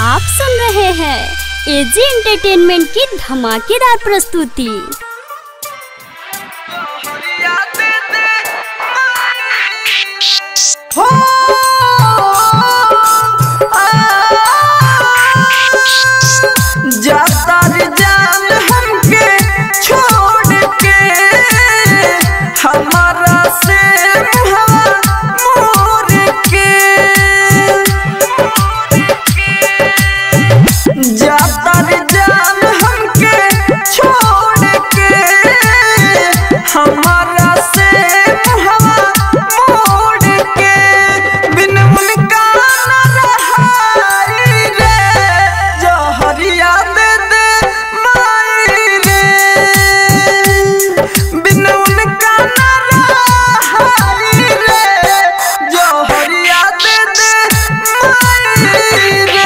आप सुन रहे हैं एजी एंटरटेनमेंट की धमाकेदार प्रस्तुति जाता रे जान हमके छोड़ के हमारा से हवा मोर के जाता रे जान हमके छोड़ के हमारा से हवा मोड़ के बिन उनका न रहाई रे जहरिया दे दे माई रे बिन उनका न रहाई रे जहरिया दे दे माई रे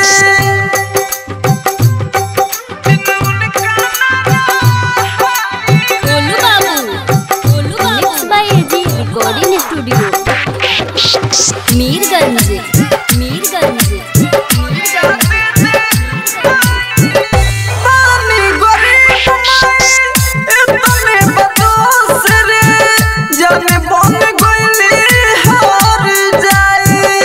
Golu Babu Golu Babu by AG recording studio Mirganj Mirganj पानी गरीब माई इतने बदोस रे जाने बन गइली हार जाई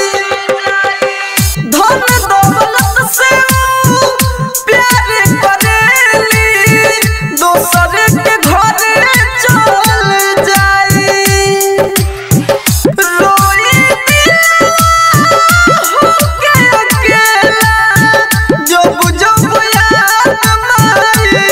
धन दौलत से ऊ प्यार करेली दोसर के घरे चल जाई रोई के अकेला जब जब याद माई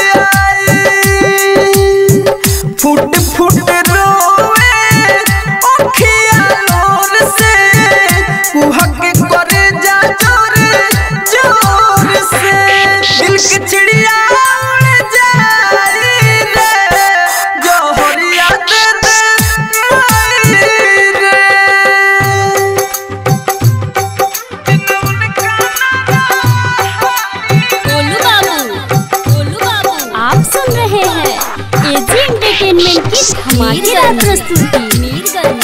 आई फुट फुट रोवे अखिया नूर से कुहक करे जा जोर जोर से दिल की चिड़िया उड़ जाई रे जोहरिया दे दे माई रे गोलू बाबू गोलू बाबू आप सुन रहे हैं एजी एंटरटेनमेंट की धमाकेदार प्रस्तुति मीरगंज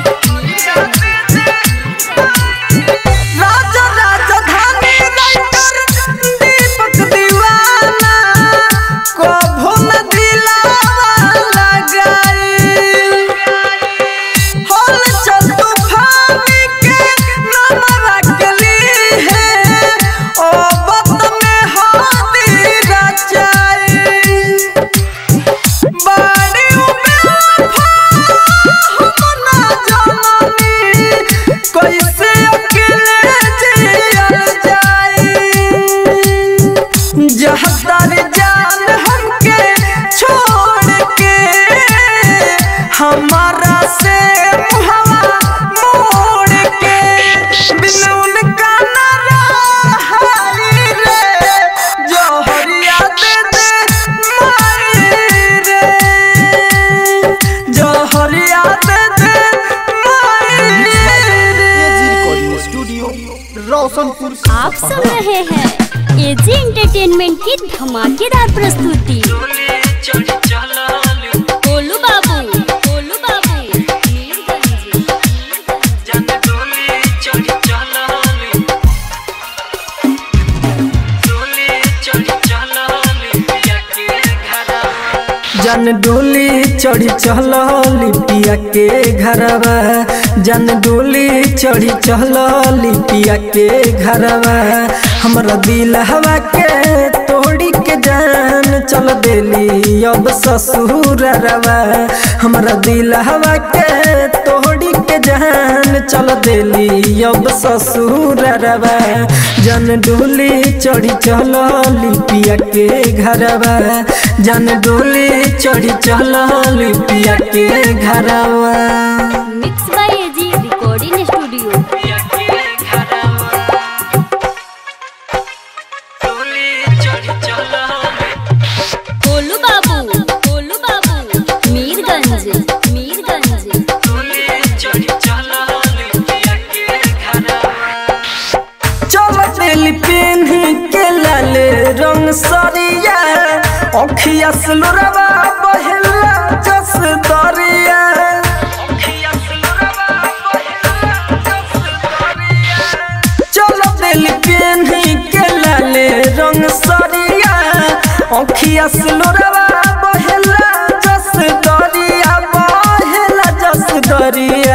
राजा राजधानी राइटर दीपक दीवाना कभो न दिलावा लगाई होल चल तूफानी के नाम रखली है ओ बत में हाथी रचाई बाड़ी हम ना जाननी कैसे अकेले जियल जाई जहदार जान हमके छोड़ के हमारा से हवा मोड़ के बिन उनका न रहाई रे जोहरिया दे दे माई रे जोहरिया दे दे माई रे स्टूडियो रोशनपुर आप सुन रहे हैं एजी एंटरटेनमेंट की धमाकेदार प्रस्तुति गोलू बाबू गोलू बाबू मीरगंज जन डोली चढ़ी चल लिपिया के घरवा जन डोली चढ़ी चल लिपिया के घरवा हमरा दिल हवा के तोड़ी के जान चल देली अब ससुर रवा हमरा दिल हवा के तोड़ी के जान चल देली अब ससुर रवा जन डोली चढ़ी चल लिपिया के घरवा जन डोली चढ़ी चल लिपिया के घरवा mix by AG recording studio Golu Babu Golu Babu Mirganj Mirganj चल दिल पेन के लाल रंग सरिया अखिया सुलरवा बहला जस दरिया चल दिल पेन अखिया से लोरवा बहेला जस दरिया बहेला जस दरिया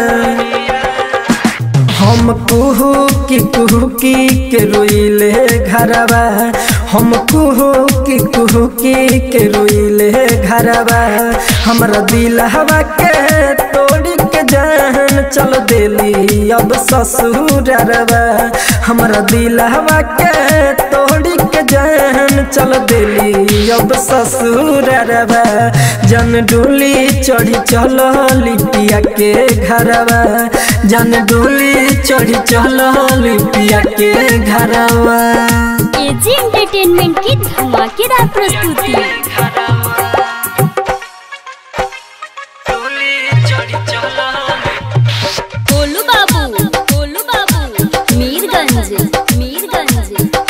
हम कुहू की कुहू की के रोइले घरवा हम कुहू की कुहू की के रोइले घरवा हमरा दिल हवा के तोड़ी के जान चल देली अब ससुरवा हमरा दिल हवा के तोड़ी के जान चल देली अब ससुरवा जन डोली चढ़ी चल लिपिया के घरवा जन डोली चढ़ी चल लिपिया के घरवा एजी एंटरटेनमेंट की धमाकेदार प्रस्तुति गोलू बाबू गोलू बाबू मीरगंज मीरगंज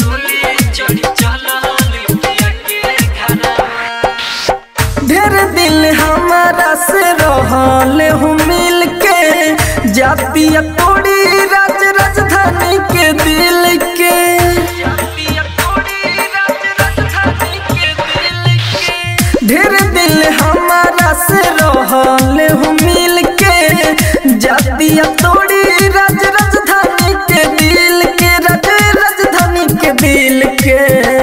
ढेर दिल हमारा से रहल हूँ मिल के जातिया तोड़ी राज राजधानी के दिल के ढेर दिल हमारा से रहल हूँ मिल के जातिया तोड़ी राज राजधानी के दिल के राज राजधानी के दिल के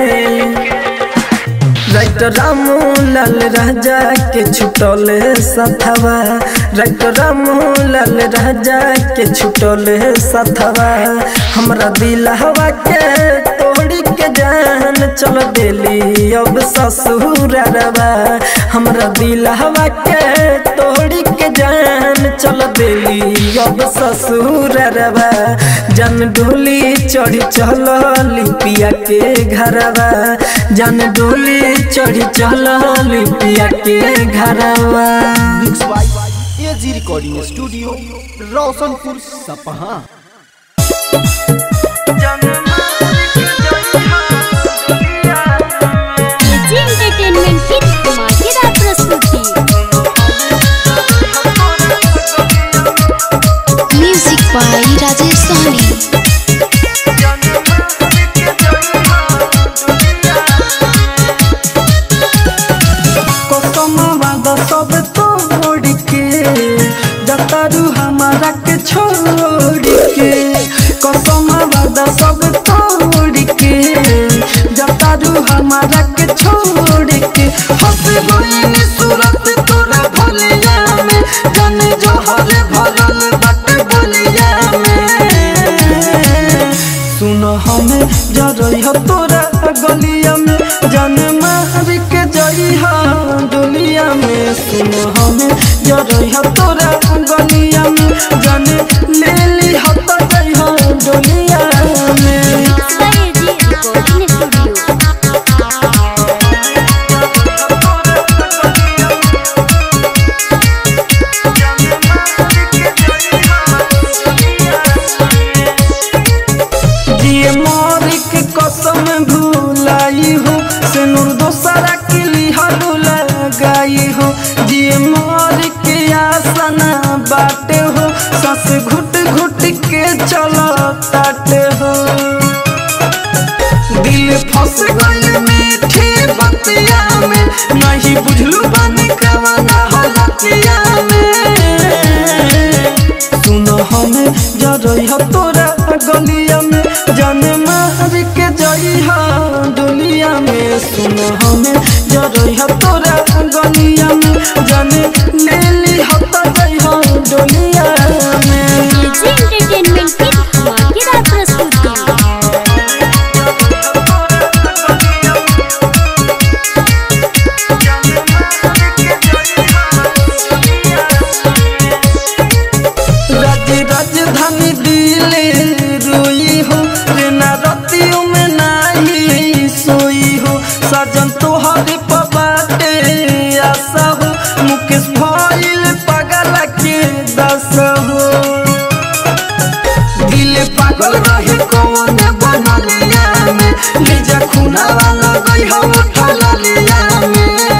राइट रामू लाल राजा के छुटल सथवा राइट रामू लाल राजा के छुटल सथवा हमरा दिल हवा के तोड़ी के जान चल देली अब ससुरवा हमरा दिल हवा के तोड़ी के जान चल देली अब ससुरवा जन डोली चढ़ी चल लिपिया के घरवा जन डोली चढ़ी चल लिपिया के घरवा mix by AG recording studio Roshanpur Sapaha AG entertainment की धमाकेदार प्रस्तुति म्यूजिक बाय राजेश सहनी कसमवाद सब तोड़ के जतारू हमारा के छोड़ के कसमवाद सब तोड़ के जतारू हमारा के छोड़ के हंस गई सूरत तोरा भलिया में जन जोहर भरल बट बलिया में सुन हमें जरई हो तोरा गलिया में जन मार के जई हो दुनिया में सुन हमें जरई हो तोरा गलिया में जन ले ली हो तो जई हो दुनिया में एजी रिकॉर्डिंग स्टूडियो दिए मोर के कसम भूलाई हो से नूर दोसरा के लिहल लगाई हो दिए मोर के आसना बाटे हो सस घुट घुट के चलो ताटे हो दिल फंस गइल मीठी बतिया में नहीं बुझलू बनी कवना हलतिया में सुन हमें जरई हो तोरा गलिया में जान मार के जई हो दुनिया में सुन हमें जरई हो तोरा गलिया में जान ले ली हो तो जई हो दुनिया में एजी एंटरटेनमेंट की धमाकेदार प्रस्तुति राज राजधानी दिले रोई हो रेना रतियों में नाही सोई हो सजन तोहरे पबाटे आशा हो मुकेश भइल पागल के दस हो दिल पागल रहे कौन बनलिया में लीजा खूना वाला गई हो उठलिया में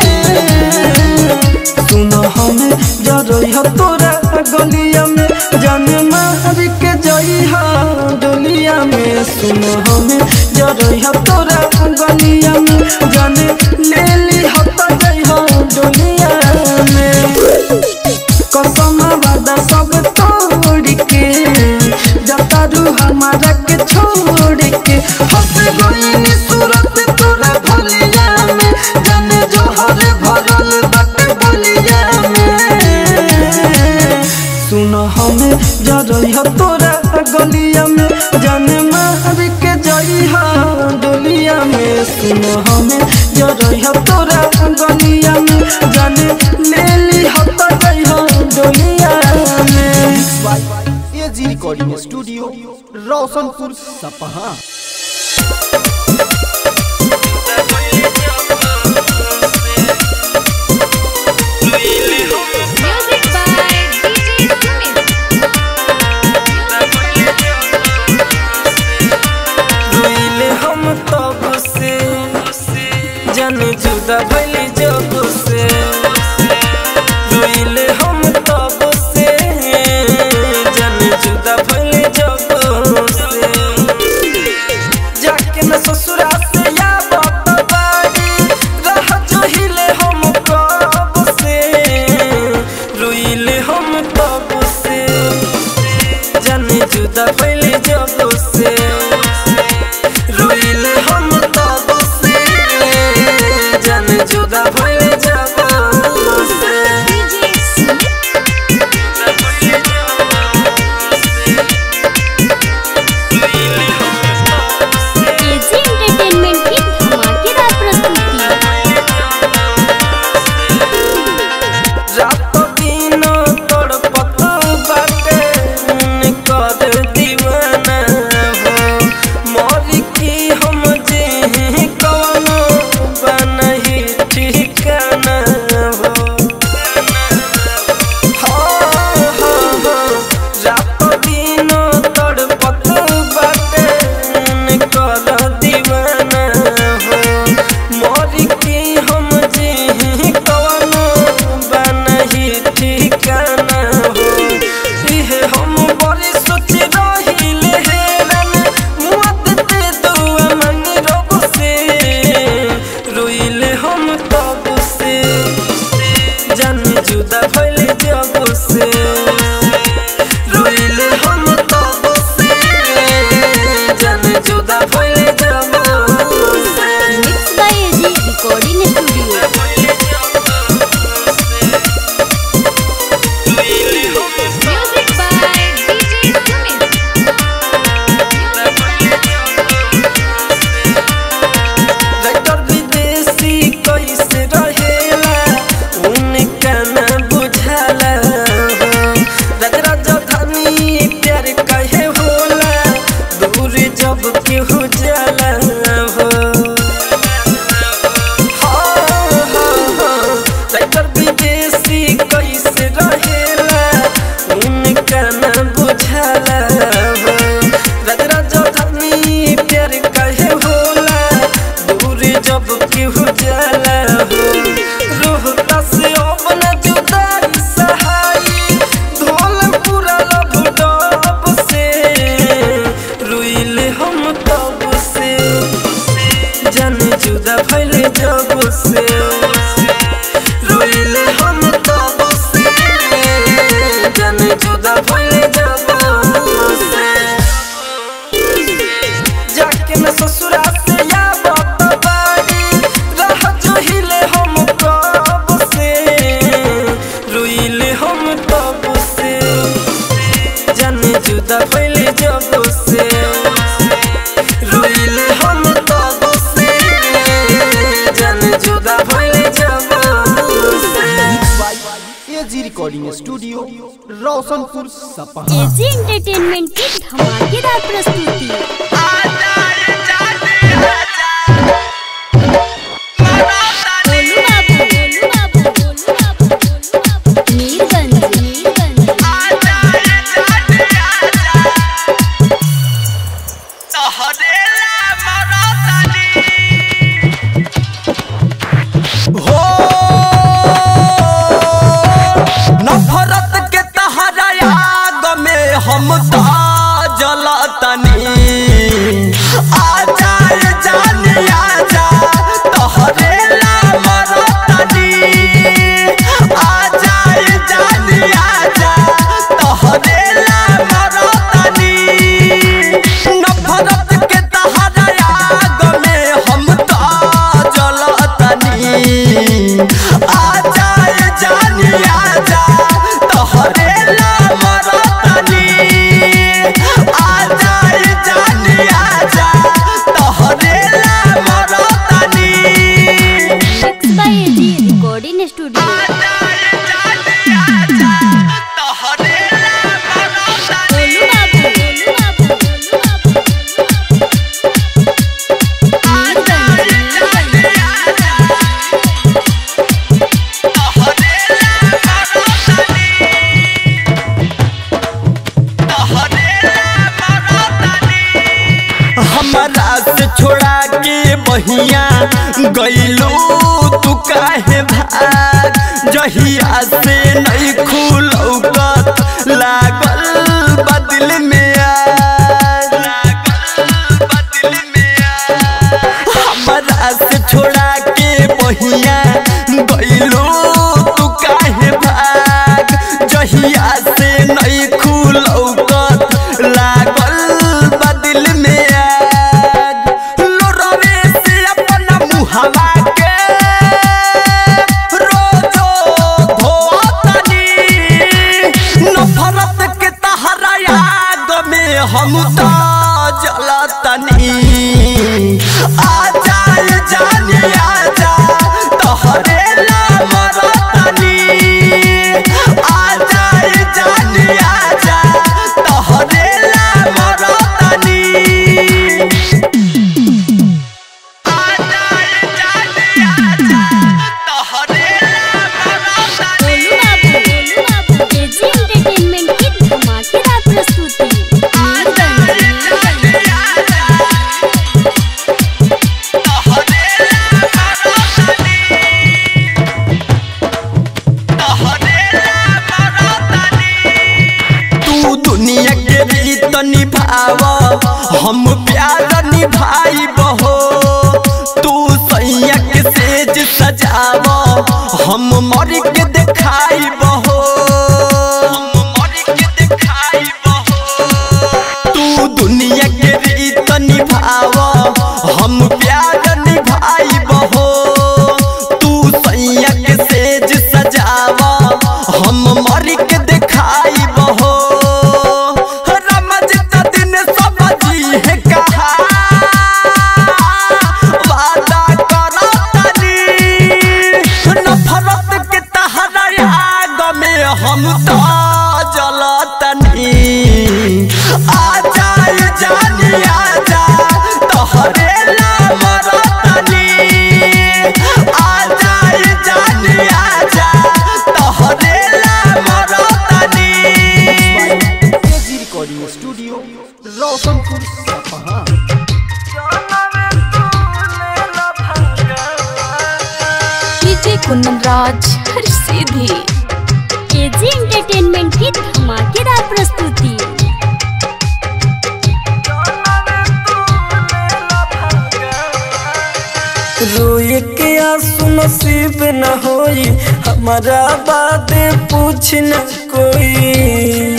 सुन हमें जरई हो तोरा गलिया में जान मार के जई हो दुनिया में सुन हमें जरई हो तोरा गलिया में जान हमारा के छोड़ के हंस गईनी सूरत तोरा भलिया में जाने जोहर भरल बाटे बलिया में सुन हमें जरइह तोरा गलिया में जाने मार के जइह डोलिया में सुन हमें जरइह तोरा गलिया में जाने ले ली हत जइह डोलिया में एजी रिकॉर्डिंग स्टूडियो रोशनपुर सपहा म्यूजिक बाय डीजे सुमित रोइले हम तब से जन जुदा भइली जब से रोइले हम तब से जन जुदा भइली जब से जाके न ससुरा से या बाप बाड़ी रह जोहिले हम कब से रोइले हम तब से जाने जुदा पहले जब से रोइले हम तब से जाने जुदा पहले जब से डीजे सुमित एजी एंटरटेनमेंट की धमाकेदार प्रस्तुति रात दिन तड़पत बाटे कर दीवाना हो मर की हम जे कवनो बनही ठिकाना हो रात दिन तड़पत बाटे कर दीवाना हो मर के हम जे कवनो बनही ठिकाना हो इहे हम बड़ी सोच रहिले हेरन मुआत ते दुआ मंगी रब से रोइले हम तब से जन जुदा भइले जब से रोइले हम तब से जन जुदा भइले जब से mix by AG recording studio music by DJ Sumit writer विदेशी कैसे रहेला उनका न बुझाला हो राज राजधानी प्यार कहे होला दूर जब केहू जाला हो राइटर विदेशी कैसे रहेला उनका न बुझाला हो राज राजधानी प्यार कहे होला दूर जब केहू जाला हो रोहता से अपन जुदाई सहाई धोल पूरा लब डब से रुइले हम तब से जन जुदा भइले जब से रोइले हम तब से जन जुदा भइले जब से जाके न ससुरा से या बाप बाड़ी रह जोहिले हम कब से रोइले हम तब से जाने जुदा भइले जब से रोइले हम तब से जाने जुदा भइले जब से AG recording studio Roshanpur Sapaha AG entertainment की धमाकेदार प्रस्तुति गोलू बाबू, गोलू बाबू, गोलू बाबू, गोलू बाबू। मीरगंज मीरगंज हो नफरत के तहरा आग में हम ता जलतनी आ जाए जान आजा तोहरे ला मरतनी आ जाए जान आजा तोहरे ला मरतनी से छोड़ा के बहिया गईलू तू काहे भाग जहिया से नहीं खुलौकत लागल बदल में आग लागल बदल में आग हमरा से छोड़ा के बहिया गईलू तू काहे भाग जहिया से नहीं खुलौकत लागल बदल में आग लोरवे से अपना मुहवा के रोजो धोतनी नफरत के तहरा आग में हम तो जलतनी आ जाए जाने आजा तोहरे नाम रतनी आ जाए जाने आजा तोहरे नाम रतनी आ जाए जाने आजा तोहरे नाम रतनी गोलू बाबू गोलू बाबू एजी एंटरटेनमेंट की धमाकेदार प्रस्तुति तू दुनिया के रीत निभाव हम प्यार निभाई बहो तू सैया के सेज सजाव हम मर के देखाई बहो हम मर के देखाई बहो तू दुनिया के रीत निभाव हम प्यार निभाई बहो तू सैया के सेज सजाव हम मर के देखाई बहो रमज दिन समझी है कहा वादा करो तनी नफरत के तहरा आग में हम तो जलतनी आ जाए जानी आजा तोहरे नाम रतनी आ जाए जानी आजा तोहरे नाम रतनी AG recording studio Roshanpur Sapaha DJ कुंदन राज हर सीधी एजी एंटरटेनमेंट की धमाकेदार प्रस्तुति रोए के आंसू नसीब न होई हमारा बात पूछ न कोई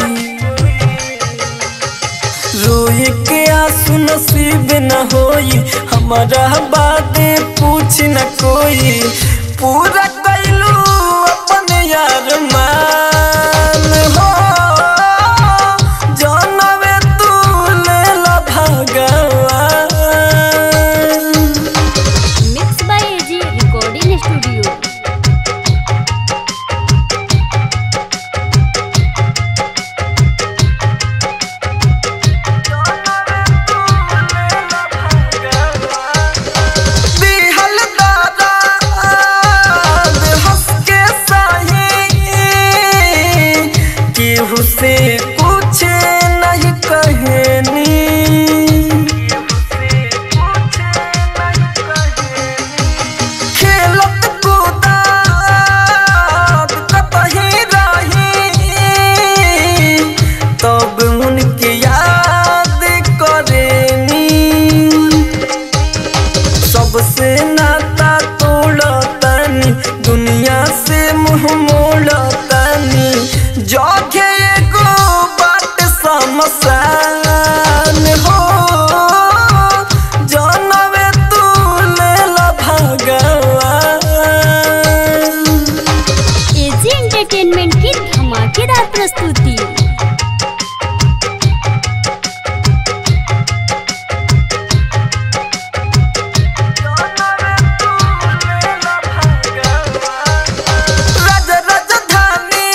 रोए के आंसू नसीब न होई हमारा बात पूछ न कोई पूरा कैलू अपन यार मान हो जानवे तू ले ला भगवान mix by AG recording studio दिहल दादा हंस के सही केहू से कुछ नहीं कहनी खेलत कूदत कतही रही तब उनके याद करेनी सबसे नाता तोड़तानी दुनिया से मुंह मोड़तानी जोखे एगो बात समसान हो जानवे तू लेला भगवान एजी एंटरटेनमेंट की धमाकेदार प्रस्तुति राज राजधानी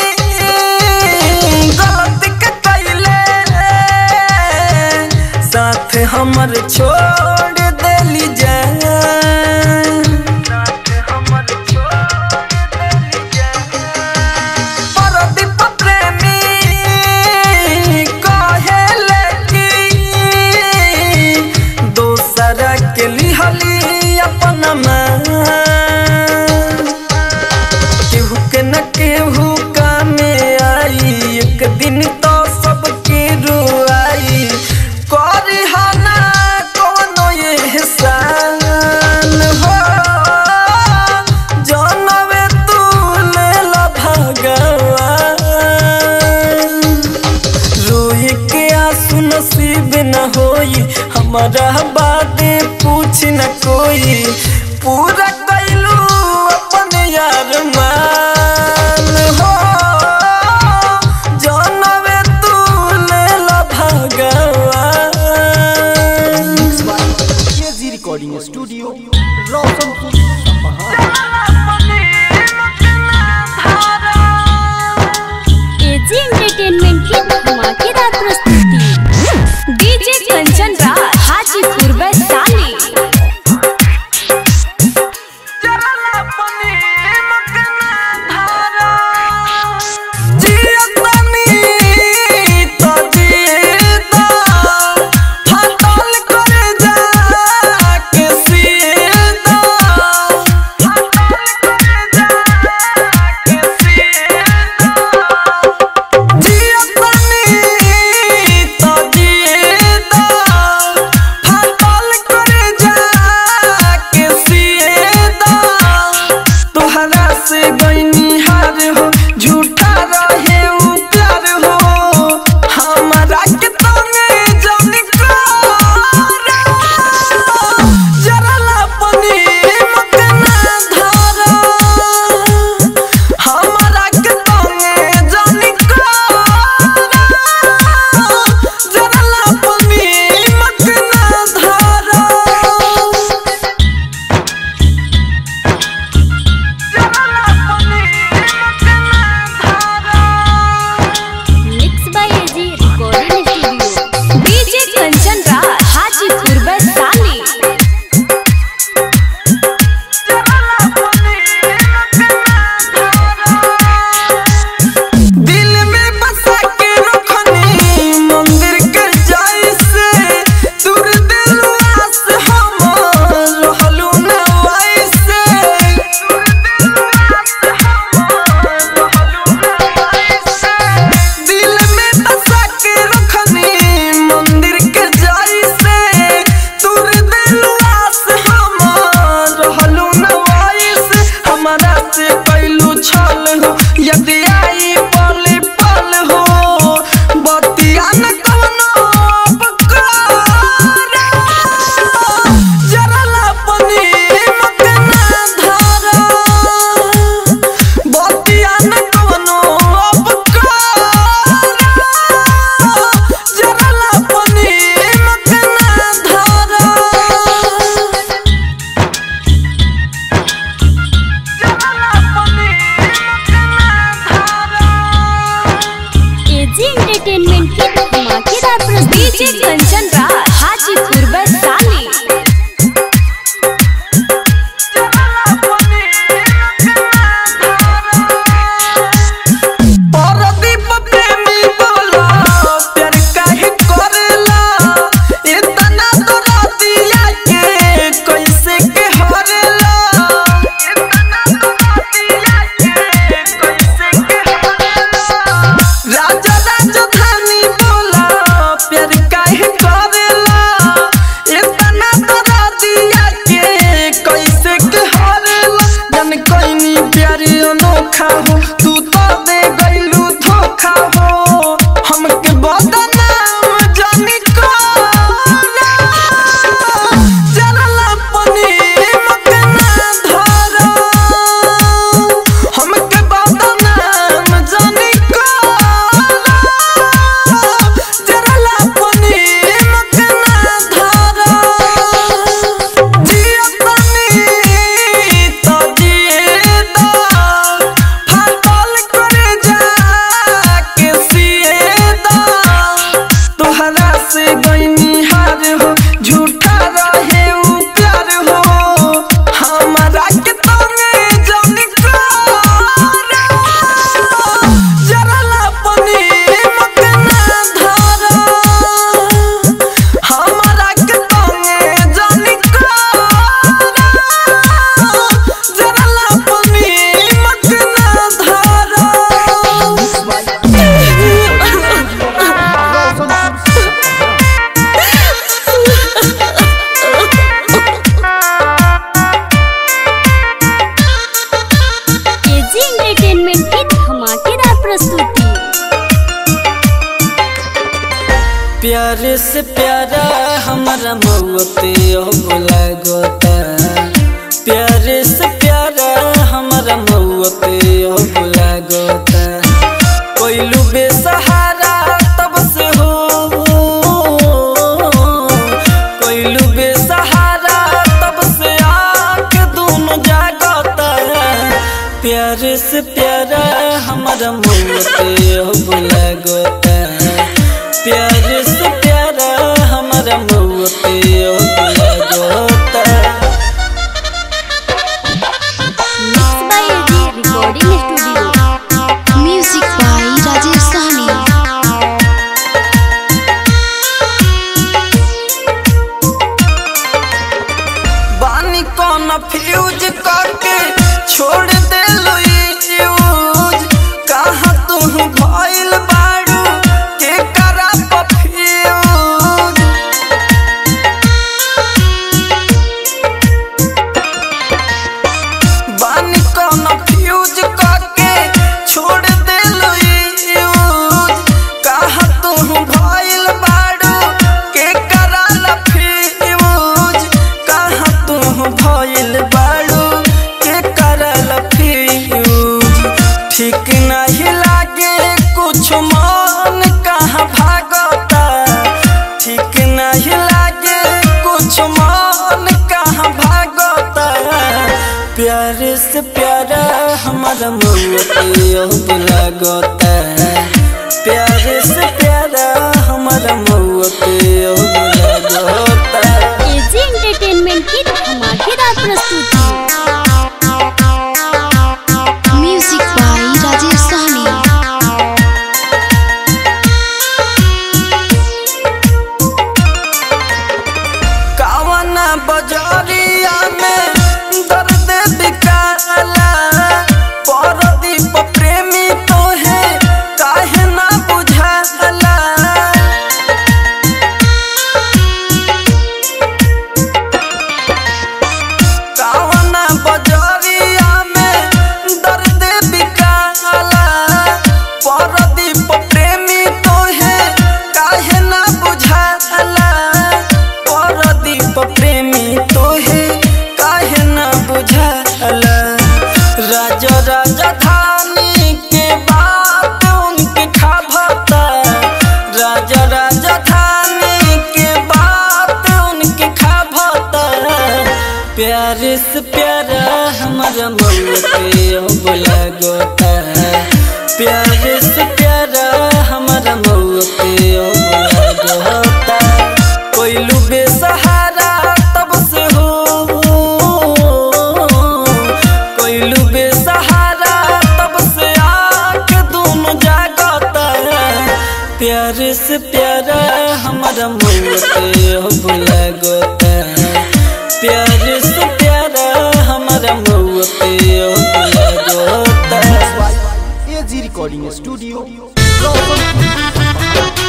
गलत के कैले साथ हमर छोड़ देली जान परदीप प्रेमी कहेले कि दोसर याद पूछ न कोई पूरा कैलू अपन यार मान हो जानवे तू लेला भगवान KG recording studio Roshanpur Sapaha AG entertainment की धमाकेदार प्रस्तुति डीजे कंचन राज हाजीपुर वैशाली फाटल अब लागता प्यारे से प्यारा हमारा मौते अब लागता कोइलू बेसहारा तब से हो कोइलू बेसहारा तब से आँख दोनों जागता प्यारे से प्यारा हमारा मौते अब लागता प्यारे से प्यारा हमारा मौते अब लागता mix by AG recording studio music by Rajesh Sahni बानी कौन फ्यूज करके छोड़ दे यूज कहाँ तू भइल बाड़ू के करा पफ्यूज बानी कौन फ्यूज करके छोड़ दे यूज कहाँ तू भइल बाड़ू के करा फ्यूज कहाँ तू भइल बाड़ू के करा फ्यूज ठीक नहीं लागे कुछ मन कहाँ भागता ठीक नहीं लागे कुछ मन कहाँ भागता प्यारे से प्यारा हमारा मौते अब लागता प्यारे से प्यारा हमारा मौते अब लागता एजी एंटरटेनमेंट की धमाकेदार प्रस्तुति म्यूजिक बाय राजेश सहनी कावना बजरिया में दर्द बिकाला परदीप प्रेमी तो है काहे ना बुझाला कावना बजरिया में दर्द बिकाला परदीप प्रेमी तो है काहे ना बुझाला परदीप प्रेमी तो है काहे ना बुझाला राजा राजधानी के बात उनके खाभता राजा राजधानी के बात उनके खाभता प्यारे से प्यारा हमारा मौते अब लागता प्यारे से प्यारा हमारा मौते अब लागता कोइलू बेसहारा तब से हो कोइलू बेसहारा तब से आँख दोनों जागता प्यारे से प्यारा हमारा मौते अब लागता प्यारे से प्यारा हमारा मौते अब लागता AG recording studio Roshanpur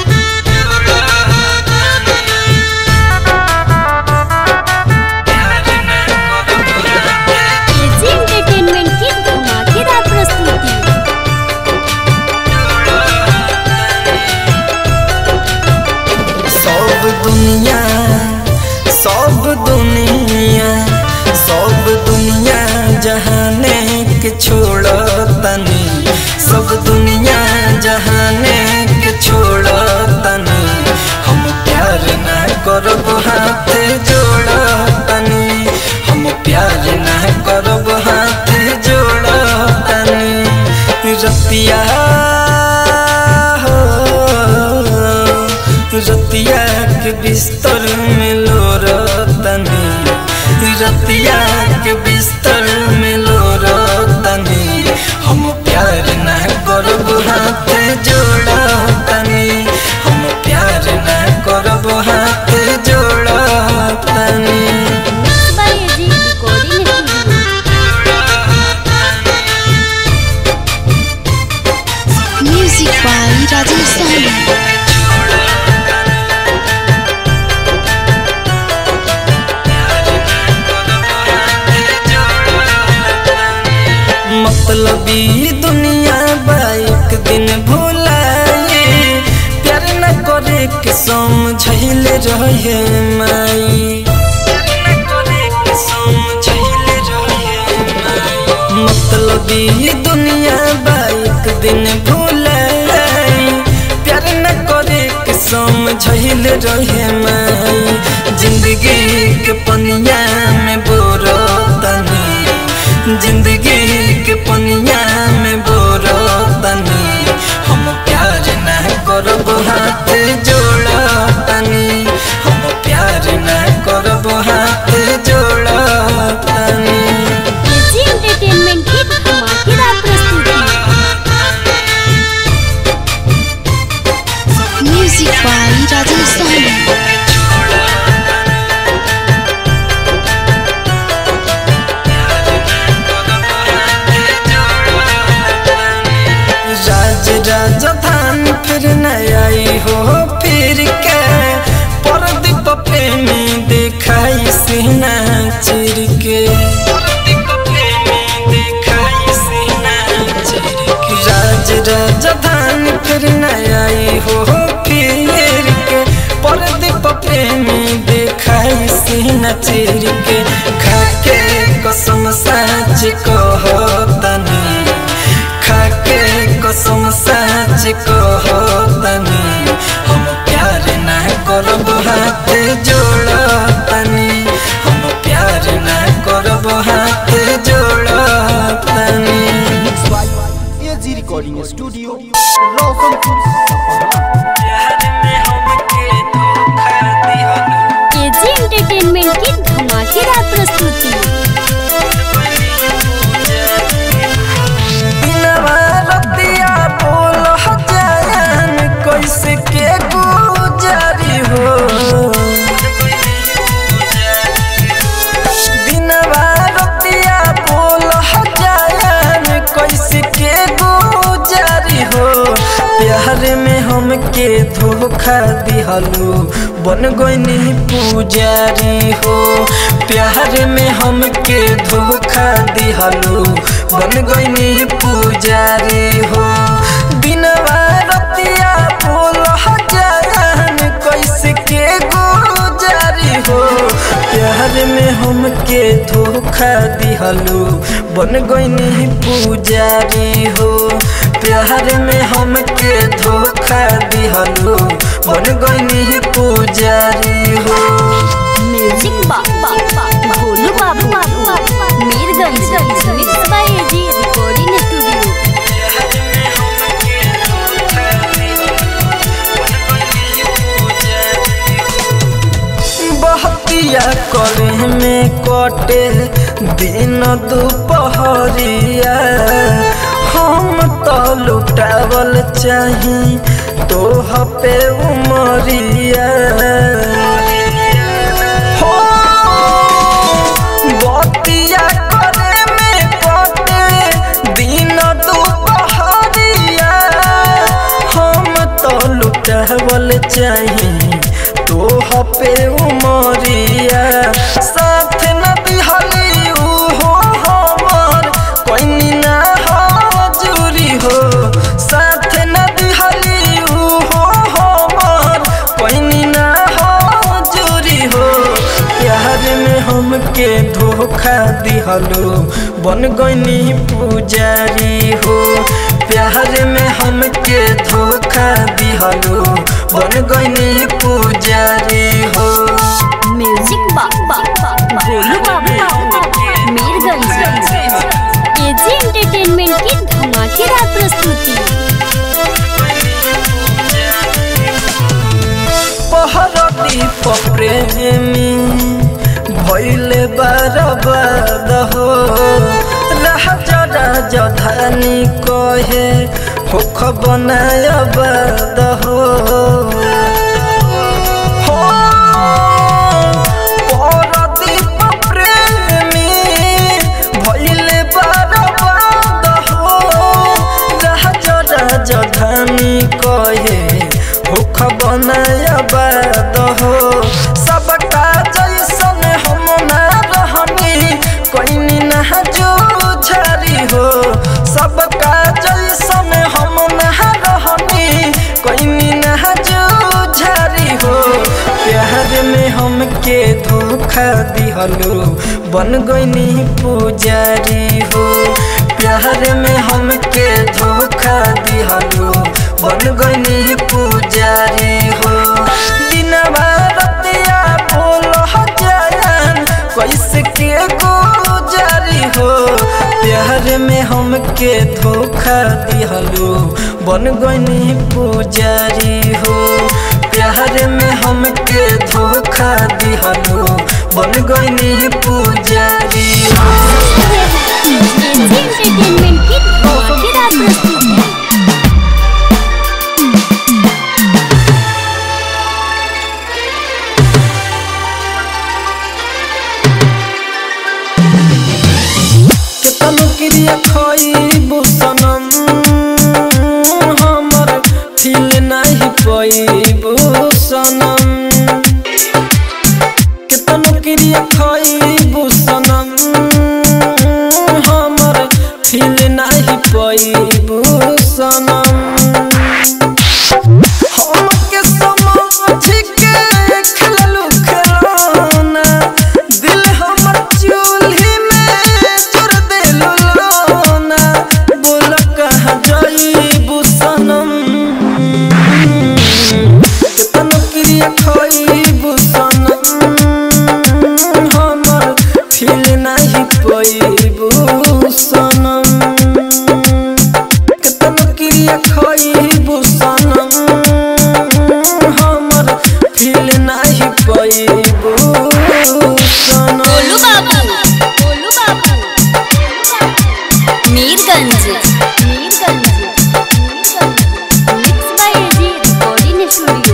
AG entertainment की धमाकेदार प्रस्तुति सब दुनिया सब दुनिया सब दुनिया जहाने के छोड़ तनी सब दुनिया जहाने के छोड़ तनी हम प्यार ना करब हाथ जोड़ तनी हम प्यार ना करब हाथ जोड़ तनी रतिया हो रतिया के बिस्तर में लो रतनी रतिया के बिस्तर में लो रतनी हम प्यार न करब हाथ जोड़ तनी हम प्यार न करब हाथ जोड़ तनी mix by AG recording studio music by Rajesh Sahni मतलबी दुनिया बा एक दिन भुलाए प्यार न करे के समझैले रहे माई ई दुनिया बाइक दिन भूलाई प्यार न करे के समझल रहे माई जिंदगी के पनिया में बोरो तनी जिंदगी के पनिया में बोरो तनी हम प्यार न करब हाथ जोड़ तनी हम प्यार न करब हाथ जोड़ तनी एजी एंटरटेनमेंट की धमाकेदार प्रस्तुति म्यूजिक बाय राजेश साहनी राज राजधान फिर न आई हो फिर के परदीप प्रेमी दिखाई सीना चिर के राज राजधान फिर न आई हो फिर के परदीप प्रेमी दिखाई सीना चिर के खाके कसम साच कहो तनी खाके कसम साच कहो तनी हम प्यार न करब हाथ जोड़ तनी हम प्यार न करब हाथ जोड़ तनी एजी रिकॉर्डिंग स्टूडियो रोशनपुर सपहा प्यार में हमके धोखा दिहनु एजी एंटरटेनमेंट की धमाकेदार प्रस्तुति बिनवा रतिया बोल हजारन कैसे के गुजारी हो बिनवा रतिया बोल हजारन कैसे के गुजारी हो प्यार में हमके धोखा दिहलू बन गईनी पुजारी हो प्यार में हमके धोखा दिहलू बन गईनी पुजारी हो बिनवा रतिया बोल हजारन कैसे के गुजारी हो प्यार में हमके धोखा दिहलू बन गईनी पुजारी हो प्यार में हमके धोखा दिहलू बन गईनी पुजारी हो म्यूजिक बा बा बा Bholu Babu Mirganj mix by AG recording studio बहतिया करे में कटे दिन दुपहरिया हम तो लुटावल चाही तोह पे उमरिया हो बतिया करे में कटे दिन दुपहरिया हम तो लुटावल चाही तोह पे उमरिया साथ न दिहली हो हमर कोई ना हजूरी हो साथ न दिहली हो हमर कोई ना हजूरी हो प्यार में हमके धोखा दिहलो बन गईनी पुजारी हो प्यार में हमके धोखा दिहलो बन गईनी पुजारी हो म्यूजिक बा बा बा भोलू बाबू मीरगंज एजी एंटरटेनमेंट की धमाकेदार प्रस्तुति पहरती प्रेमी भैले बरबाद हो राजा राजधानी कहे होख बनाय बाद हो हो, परदीप प्रेमी भैले बरबाद हो राजा राजधानी कहे भूख बनाय बाद हो सबका जैसन हम ना रहनी कोई ना जो झरी हो सबका जैसन हम ना रहनी कोई ना जो झरी हो प्यार में हमके धोखा दिहलो बन गईनी पुजारी हो प्यार में हमके धोखा दिहलो बन गईनी पुजारी हो दिनवा रतिया बोल जान कैसे के गुजारी हो प्यार में हमके धोखा दिहलो बन गईनी पुजारी हो प्यार में हमके धोखा दिहलो बन गईनी पुजारी हो एजी एंटरटेनमेंट की धमाकेदार प्रस्तुति केतन क्रिया खइबू सनम हमर फील नाही पइबू सनम केतन क्रिया खइबू सनम हमर फील नाही पइबू सनम हमके समझ के खेललू खिलौना दिल हमर चूल्ही में चुर देलू लौना बोल कहाँ जाइबू सनम केतन क्रिया खइबू सनम हमर फील नाही पइबू सनम केतन क्रिया खइबू सनम हमर फील नाही पइबू सनम Golu Babu Golu Babu Mirganj Mirganj mix by AG recording studio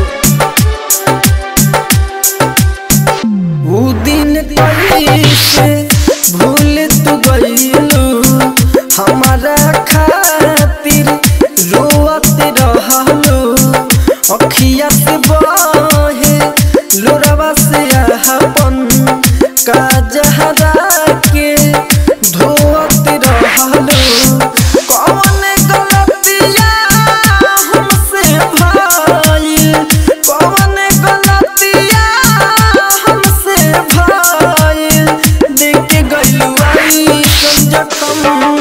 ऊ दिन कैसे भूल तू गईलू हमारा खातिर रोअत रहलू अखिया से बहे लोरवा से अपन काजहरा के धोअत रहलू कौन गलतिया हमसे भइल कौन गलतिया हमसे भइल देख के गइलू आई जखम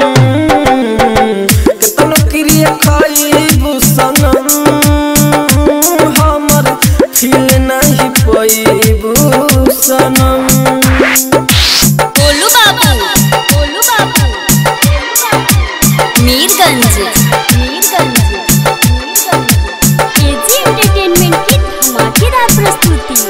केतन क्रिया खइबू सनम हमर फील नहीं पइबू सनम गोलू बाबू गोलू बाबू मीरगंज मीरगंज एजी एंटरटेनमेंट की धमाकेदार प्रस्तुति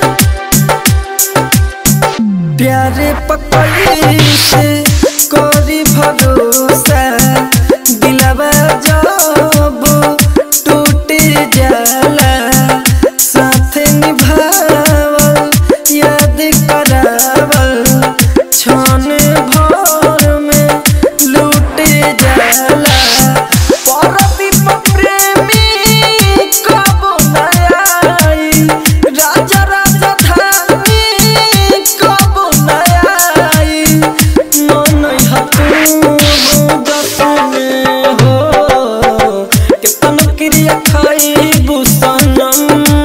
प्यारे पकड़ी से कोरी भरोसा दिलवा जब टूट जाला साथ निभावल याद करावल क्षण भर में लूट जाला परदीप प्रेमी कब नयाई राजा राजा धानी कब नयाई मन हतू दसने हो केतन क्रिया खाइबू सनम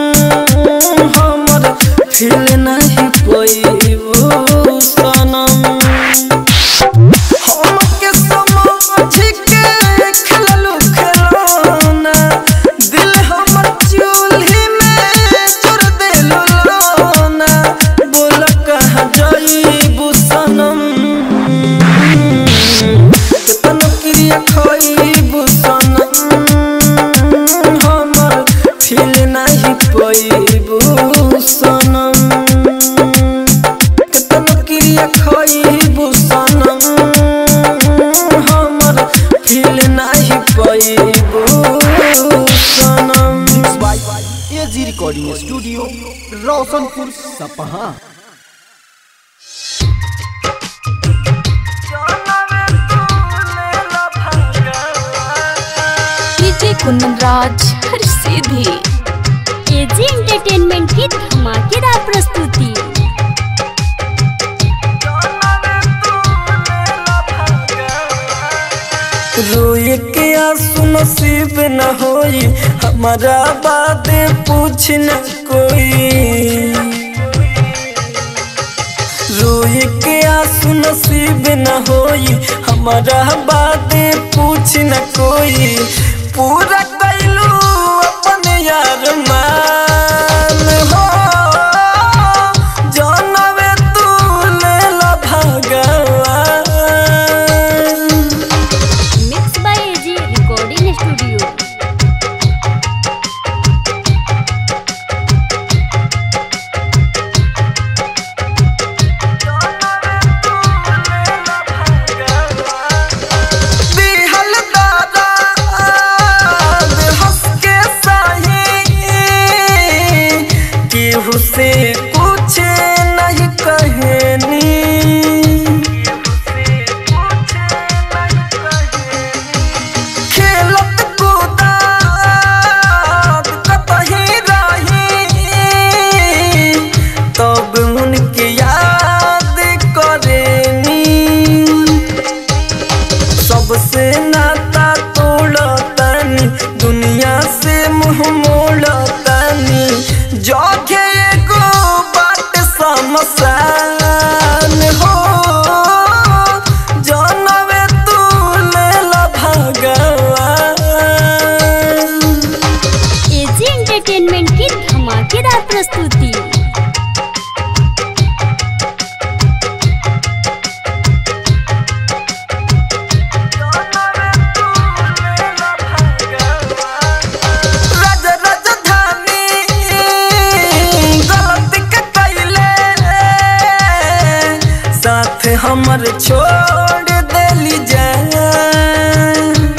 हमर फील नहीं पइबू सनम हमके समझ के खेललू खिलौना दिल हमर चूल्ही में चुर देलू लौना बोल कहाँ जाइबू सनम केतन क्रिया खइबू सनम हमर फील नहीं पइबू सनम केतन क्रिया खइबू सनम हमर फील नाही पइबू सनम mix by AG recording studio Roshanpur Sapaha DJ कुंदन राज हर सीधी एजी एंटरटेनमेंट की धमाकेदार प्रस्तुति रोए के आंसू नसीब न होई हमारा बातें पूछ न कोई रोए के आंसू नसीब न होई हमारा बातें पूछ न कोई पूरा कैलू अपन यार मान हो जानवे तू लेला भगवान mix by AG recording studio दिहल दादा हंस के सही केहू से कुछ नहीं कहनी खेलत कूदत कतही रही तब उनके याद करेनी सबसे नाता तोड़तानी दुनिया से मुंह मोड़तानी जोगे एगो बात समसान हो जानवे तू लेला भगवान एजी एंटरटेनमेंट की धमाकेदार प्रस्तुति राज राजधानी गलती के कैले साथ हमर छोड़ देली जान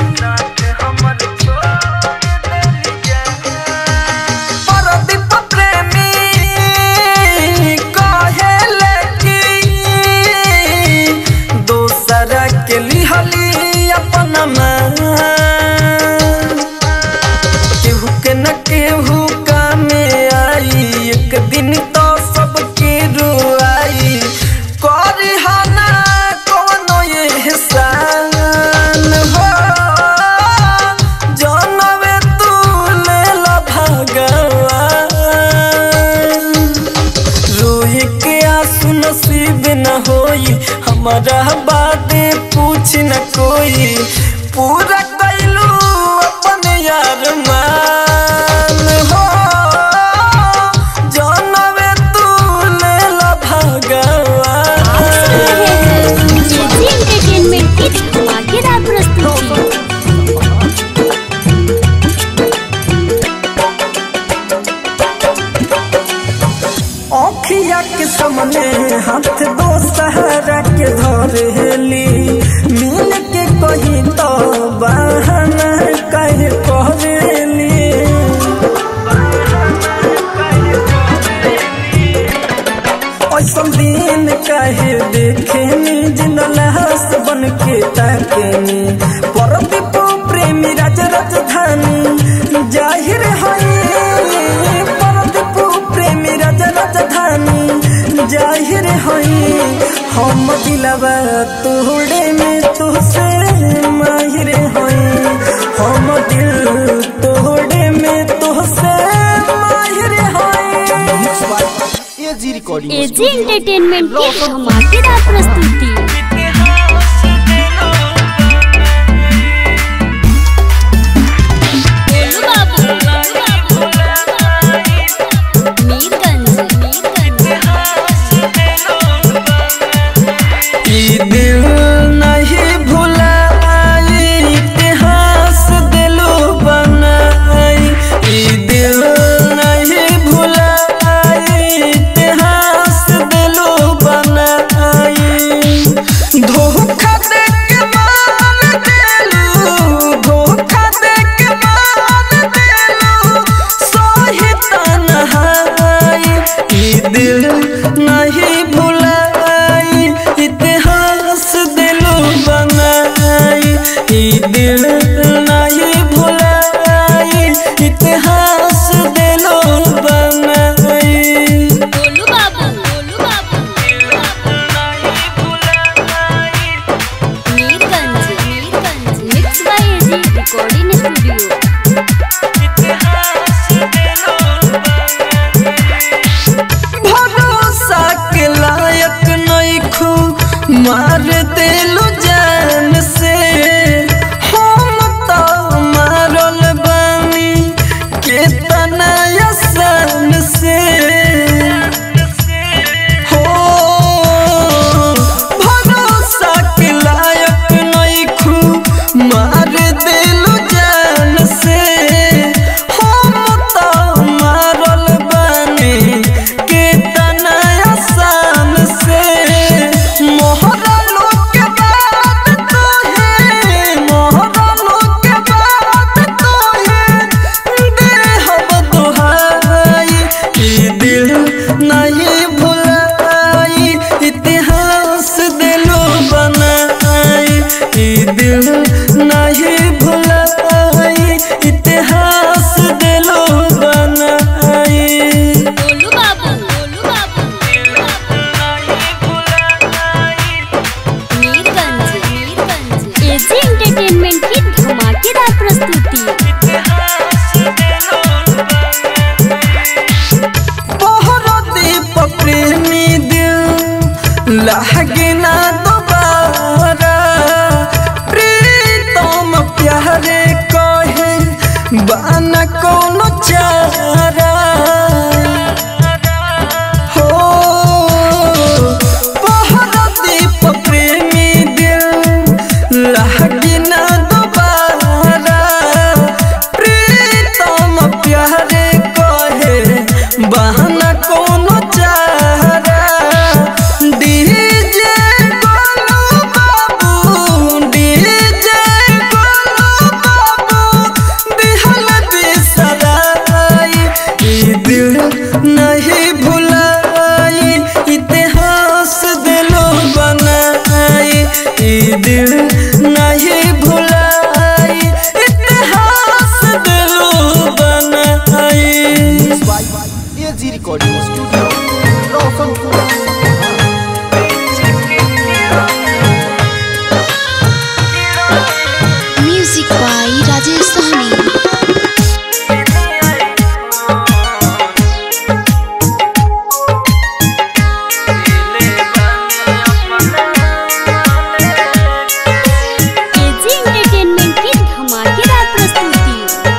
परदीप प्रेमी कहेले कि दोसरा के लिहली अपन मान केहू के न केहू कामे आई एक दिन तो सबके रुआई करी हना कोनो एहसान हो जानवे तू लेला भगवान रोए के आंसू नसीब न होई हमारा बातें पूछ न कोई पूरा कैलू अपन यार मान हो जानवे तू लेला भगवान एजी एंटरटेनमेंट की धमाकेदार प्रस्तुति औखिया के सामने हाथ दो सहारा के धरेली मिल के कही तो बहाना कहे करेली ऐसन दिन कहे देखेनी जिन लाश बन के ताकेनी परदीप प्रेमी राज राजधानी जाहिर हई परदीप प्रेमी राज राजधानी जाहिर हई हम दिलवा तोड़े में तुझसे माहिर हई हम दिल तोड़े में तुझसे माहिर हई एजी रिकॉर्डिंग एजी एंटरटेनमेंट की धमाकेदार प्रस्तुति गोलू बाबू मीरगंज ई दिल नहीं भुलाई इतिहास दिलो बनाई ई दिल नहीं भुलाई इतिहास दिलो बनाई धोखा दे के मान देलू धोखा दे के मान देलू सही तन्हाई ई दिल नहीं भुलाई इतिहास मार दिलु जान से हम तो मारल बानी केतना आसान से हो भरोसा के लायक नइखू मार दिलु जान से हम तो मारल बानी केतना आसान से मोहरा लोग के बात तो है मोहरा लोग के बात तो है देहब दुहाई ई दिल नहीं भुलाई इतिहास दिलो बनाई ई दिल नहीं भुलाई इतिहास दिलो बनाई गोलू बाबू गोलू बाबू मीरगंज मीरगंज एजी एंटरटेनमेंट की धमाकेदार प्रस्तुति तोहरा दीप प्रेमी दिल लागे ना दोबारा प्रीतम प्यारे कहे बाना कोनो चारा हो तोहरा दीप प्रेमी दिल लागे ना दोबारा प्रीतम प्यारे कहे बहाना कोनो चारा डीजे गोलू बाबू डीजे गोलू बाबू दिहल बिसराई ई दिल नहीं भुलाई इतिहास दिलो बनाई ई दिल नहीं भुलाई इतिहास दिलो बनाई AG recording studio Roshanpur music by Rajesh Sahni AG entertainment की धमाकेदार प्रस्तुति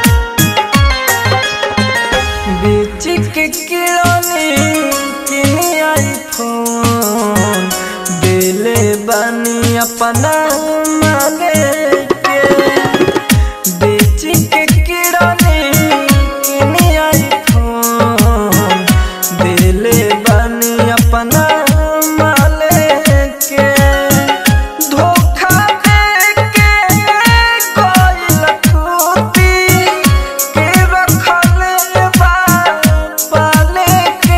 बीच के किराने किनी आईफोन दिले बनी अपना माले के बीच के किराने किनी आईफोन दिले बनी अपना माले के धोखा दे के कोई लखूती के रखल बा पाले के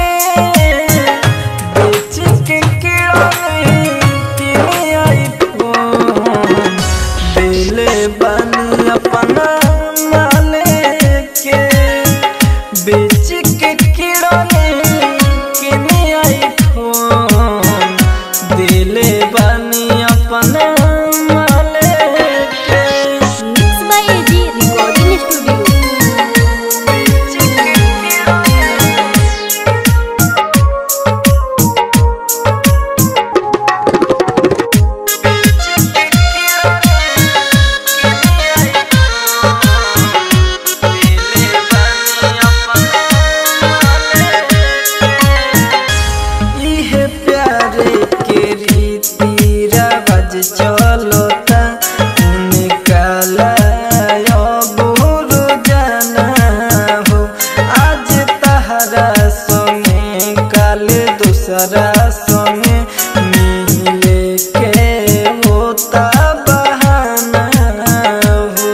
बेच के किराने किनी आईफोन दिले बनी अपना माले के बेच के किराने किनी आईफोन दिले बनी अपना माले के mix by AG recording studio इहे प्यारे के रीति रवाज चलता निकाला बुरु जाना हो आज तहरा संगे काल दूसरा संगे मिले के होता बहाना हो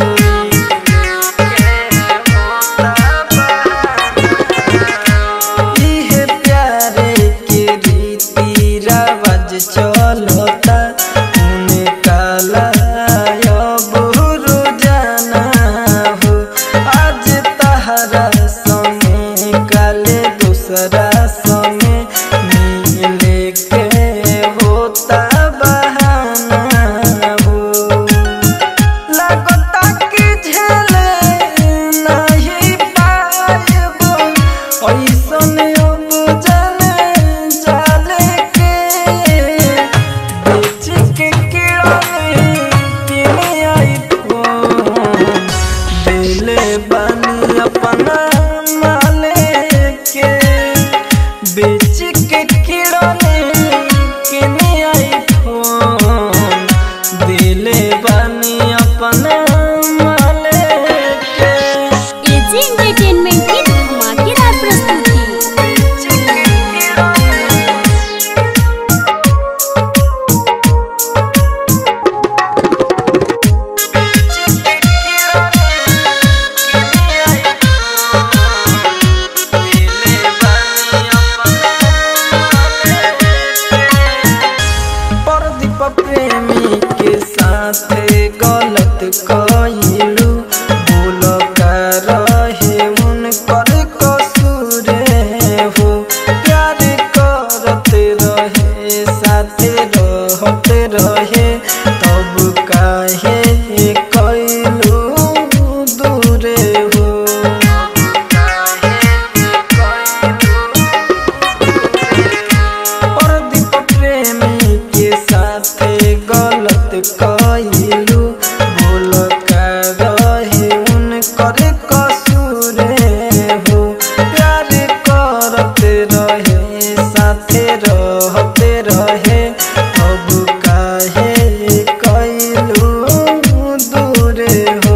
इहे प्यारे के रीति रवाज चलता निकाला बुरु जाना हो आज तहरा संगे काले दूसरा संगे मिले के होता बहाना हो लगता कि झेले नहीं पाएबो ऐसन अब जाने जाले के बेच प्रेमी के साथ गलत कइलू बोल का रहे उनकर कसूर हो प्यार करते रहे साथ रहते रहे तब काहे कइलू दूर हो प्रदीप प्रेमी के साथ गलत कइलू बोल का रहे उनकर कसूर हो प्यार करते रहे साथे रहते रहे अब काहे कइलू दूर हो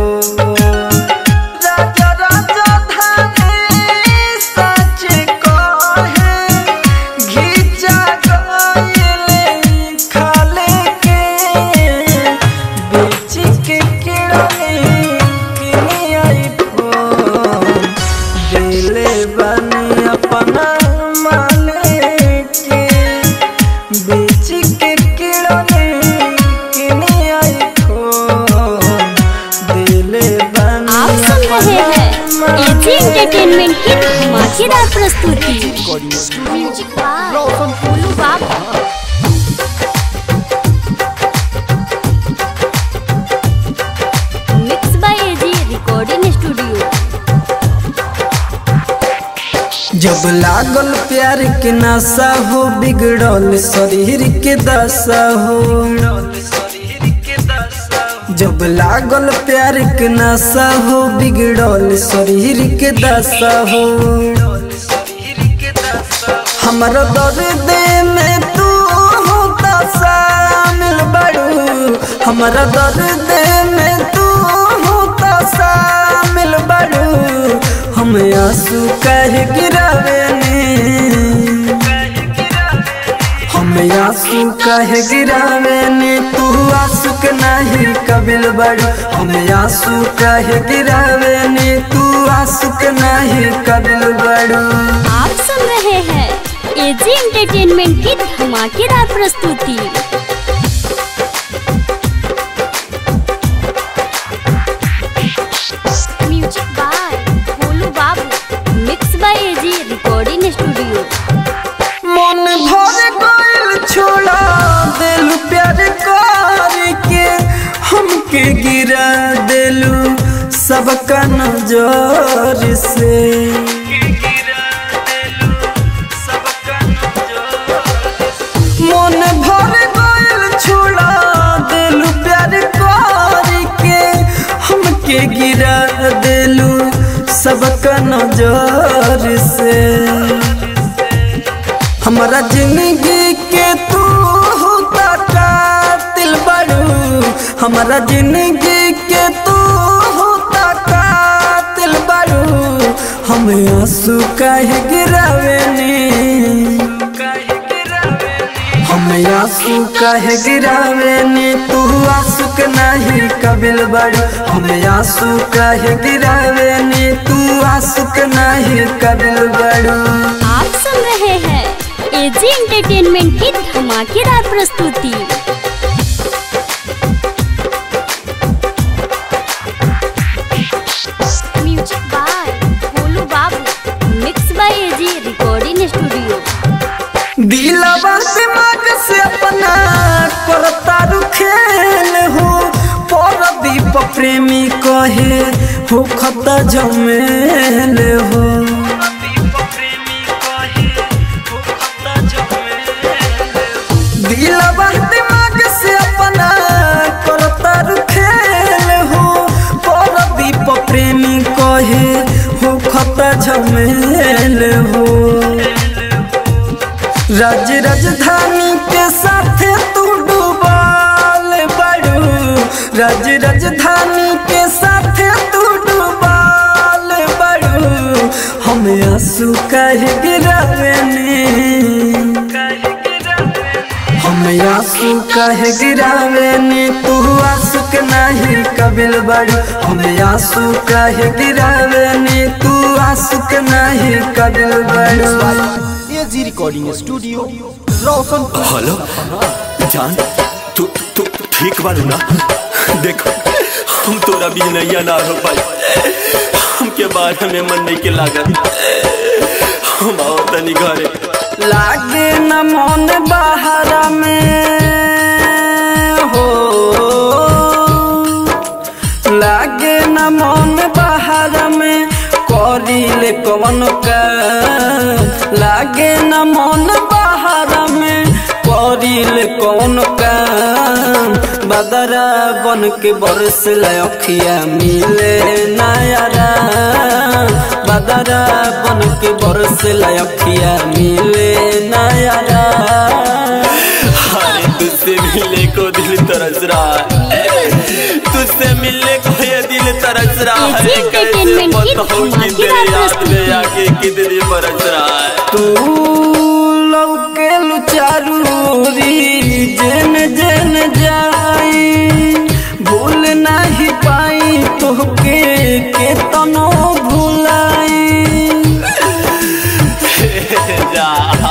राजा राजा धानी सच कहे घिचा गइले खाले के बीच के किड़नी किनी आई फोन दिले बनी अपना मालिक के बीच के किड़नी किनी आई फोन दिले बनी आप सुन रहे हैं एजी एंटरटेनमेंट की धमाकेदार प्रस्तुति recording studio music by Roshan Bholu Babu mix by AG recording studio जब लागल प्यार के नशा हो बिगड़ल शरीर के दशा हो जब लागल प्यार के नशा हो बिगड़ल शरीर के दशा हो हमारा दर्द में तू होता शामिल बड़ू हमारा दर्द में तू होता शामिल बड़ू हम आंसू कह गिरावे हम आंसू कह गिरावे ने तू आंसू के नहीं कबिल बड़ू हम आंसू कह गिरावे ने तू आंसू के नहीं कबिल बड़ू आप सुन रहे हैं एजी एंटरटेनमेंट की धमाकेदार प्रस्तुति music by Bholu Babu mix by AG recording studio मन भर गइल छोड़ा दिल प्यार कर के हमके गिरा दिलू सबका नजर से मन भर गइल छोड़ा दिल प्यार कर के हमके गिरा दिलू सबका नजर से हमारा जिंदगी के तू होता कातिल बड़ू हमारा जिंदगी के तू होता कातिल बड़ू हम आंसू काहे गिरावेनी हम आंसू काहे गिरावेनी तू आंसू के नहीं कबिल बड़ू हम आंसू काहे गिरावेनी तू आंसू के नहीं कबिल बड़ू आप सुन रहे हैं एजी एंटरटेनमेंट की धमाकेदार प्रस्तुति music by Bholu Babu mix by AG recording studio दिलवा दिमाग से अपना करता रु खेल हो परदीप प्रेमी कहे हो खता जमेल हो दिलवा दिमाग से अपना करता रु खेल हो परदीप प्रेमी कहे हो खता झमेल हो राज राजधानी के साथ तू डूबाल बड़ू राज राजधानी के साथ तू डूबाल बड़ू हम आंसू कह गिरावेनी हम आंसू कह गिरावेनी तू आंसू के नहीं कबिल बड़ू हम आंसू कह गिरावेनी तू आंसू के नहीं कबिल बड़ू AG recording studio Roshan hello जान तू तू ठीक बारू ना देखो हम तोरा भी नैया ना हो पाई हमके बारे में मन नहीं के लागत हम आओ तनी घरे लागे न मन बाहर में हो लागे न मन बाहर में करिले कवन का लागे न मन बाहर में करिले कवन का बदरा बन के बरस लखिया मिले नयारा बदरा बन के बरस लखिया मिले नयारा अरे तुझसे मिलने को दिल तरस रहा है तुझसे मिलने को ये दिल तरस रहा है एजी कैसे एंटरटेनमेंट की बताऊं कि तेरे धमाकेदार याद में आके कितनी बरस रहा है तू लौके लुचारूरी जेन जेन जाई भूल नहीं पाई तोहके के तनो भुलाई जा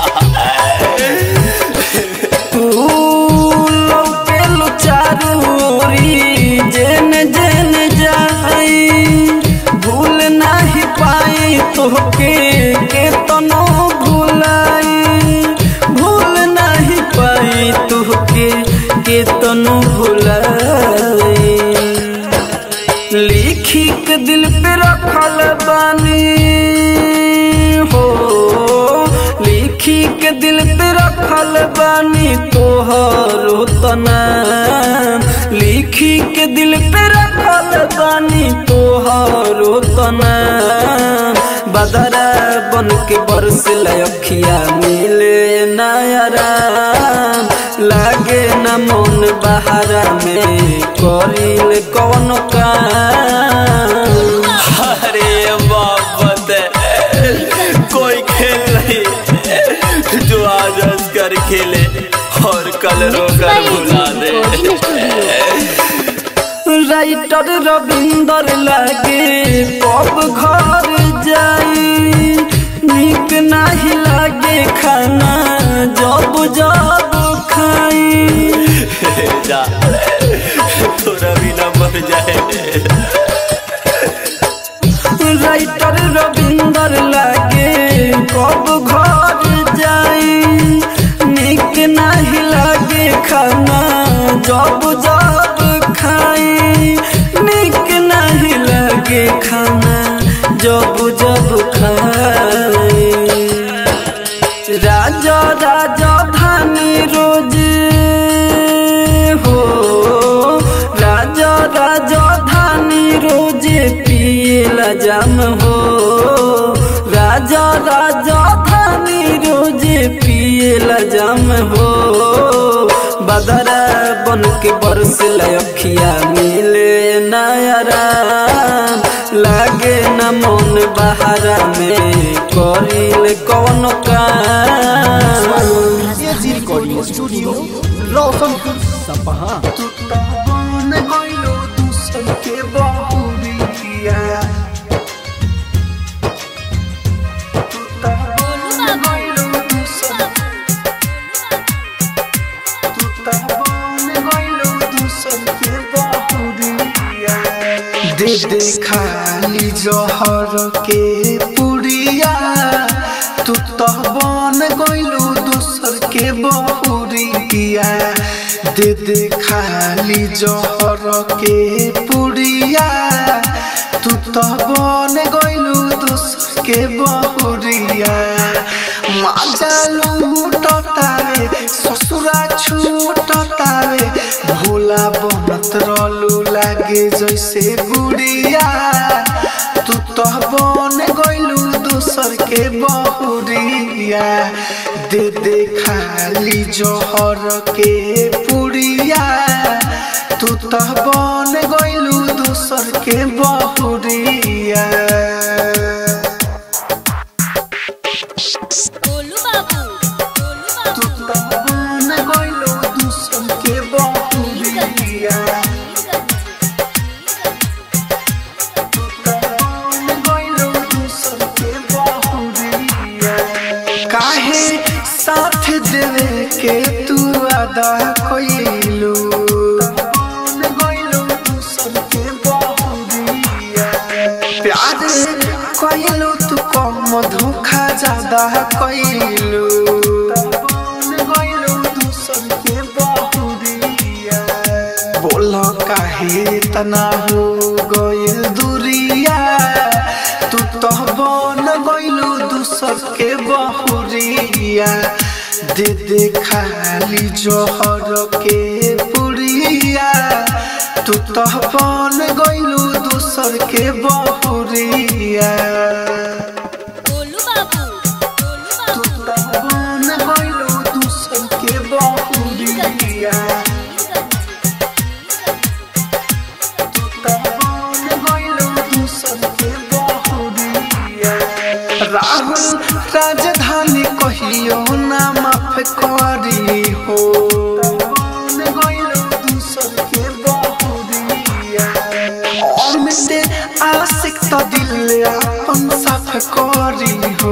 तू लौके लुचारूरी जेन जेन जाई भूल नहीं पाई तोहके के तनो भुलाई भूल नहीं पाई तोहके के तनो भुलाई लिखी के दिल पे रखल बानी हो लिखी के दिल पे रखल बानी तोहरो तना लिखी के दिल पे रखल बानी तोहरो तना बदरा बन के बरस लखिया मिले नयरा लागे न मन बहारा में करिल कौन काम अरे मोहब्बत है कोई खेल नहीं जो आज हंस कर खेले और कल रोकर भुला दे राइटर रविंदर लागे कब घर जाई निक नहीं लागे खाना जब जब खाई जा थोड़ा भी ना मर जाए राइटर रविंदर लागे कब घर जाई निक नहीं लागे खाना जब जब खाई निक नहीं लागे खाना जब जब खाई राजा राजा धानी रोज हो राजा राजा धानी रोज पियला जाम हो राजा राजा धानी रोज पियला जाम हो बदरा बन के बरस लखिया मिले नयरा लागे न मन बहारा में करिल कौन काम एजी रिकॉर्डिंग स्टूडियो रोशनपुर सपहा दे दे खाली जहर के पुड़िया तू तो बन गइलू दूसर के बहुरिया दे दे खाली जहर के पुड़िया तू तो बन गइलू दूसर के बहुरिया माजा लूटतावे ससुरा छूटतावे भोला बनत रहलू लागे जैसे गुड़िया तू तो बन गइलू दूसर के बहुरिया दे दे खाली जहर के पुड़िया तू तो बन गइलू दूसर के बहुरिया गोलू बाबू गोलू बाबू तू तो बन गइलू दूसर के बहुरिया काहे साथ देवे के तू अदा कोइलू ज्यादा कैलू बन गइलू दूसर के बहुरिया बोल काहे तना हो गइल दूरिया तू तो बन गइलू दूसर के बहुरिया दे दे खाली जोहर के पुरिया तू तो बन गइलू दूसर के बहुरिया गोलू बाबू गोलू तू बाबू तो बन गइलू दूसर के बहुरिया राहुल राजधानी कहियो ना माफ करी हो अमिते आशिक तो दिल अपन साफ करी हो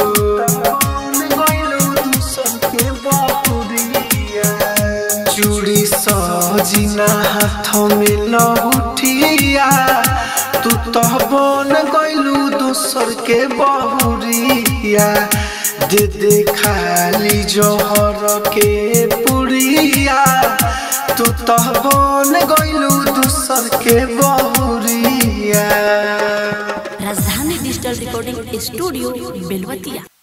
चूड़ी सजिना हाथ में लहुटिया तू तो बन गइलू दोसर के बहुरिया दे दे खाली जोहर के पुरिया तू तो बन गइलू दोसर के बहुरिया राजधानी डिजिटल रिकॉर्डिंग स्टूडियो बेलवतिया